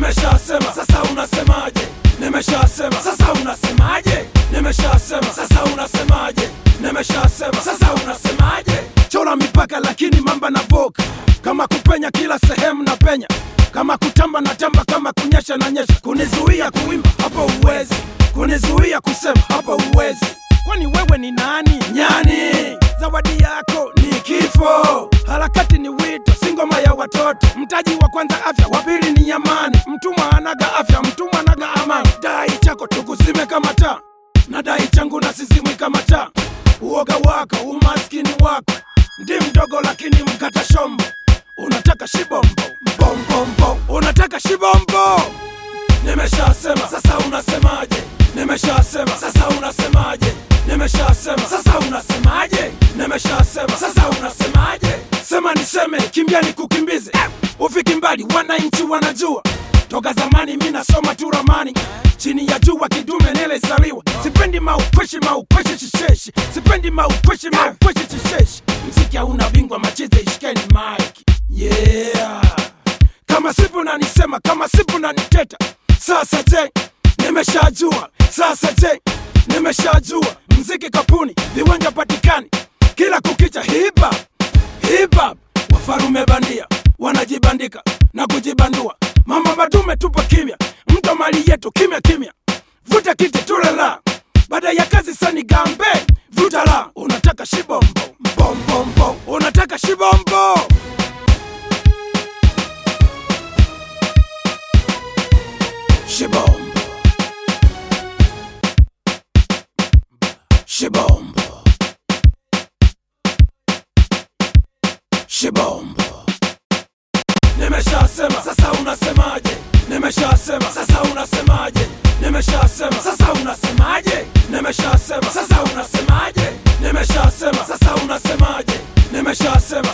nimeshasema sasa unasemaje nimeshasema sasa unasemaje nimeshasema sasa unasemaje nimeshasema sasa unasemaje chora mipaka lakini mamba na voka kama kupenya kila sehemu na penya kama kutamba na tamba kama kunyesha na nyesha kunizuia kuimba hapo uwezi kunizuia kusema hapo uwezi kwani wewe ni nani nyani zawadi yako ni kifo harakati ni wito si ngoma ya watoto mtaji wa kwanza afya wa pili ni amani mtumwa anaga afya mtumwa anaga amani dai chako tukuzime kama taa na dai changu na sizimwi kama taa uoga wako umaskini wako ndi mdogo lakini mkata shombo unataka shibombo mbombombo unataka shibombo nimeshasema sasa unasemaje nimeshasema sasa unasemaje nimeshasema sasa unasemaje nimeshasema sasa unasemaje sema niseme kimbia nikukimbize eh, ufiki mbali wananchi wanajua toka zamani mi nasoma tu ramani chini ya jua kidume nilizaliwa sipendi maukweshi maukweshi shisheshi sipendi maukweshi maukweshi shisheshi mziki hauna bingwa machize ishikeni mike yeah kama sipo nanisema kama sipo naniteta sasa je nimeshajua sasa je nimeshajua mziki kapuni viwanja patikani kila kukicha hipa hipa wafarume bandia wanajibandika na kujibandua mama madume tupo kimya mto mali yetu kimya kimya vuta kiti tulela baada ya kazi sani gambe vuta la unataka shibombo mbombombo unataka shibombo Shibombo. Shibombo. Shibombo. Nimeshasema sasa unasemaje? Nimeshasema sasa unasemaje? Nimeshasema sasa unasemaje? Nimeshasema sasa unasemaje? Nimeshasema sasa unasemaje? Nimeshasema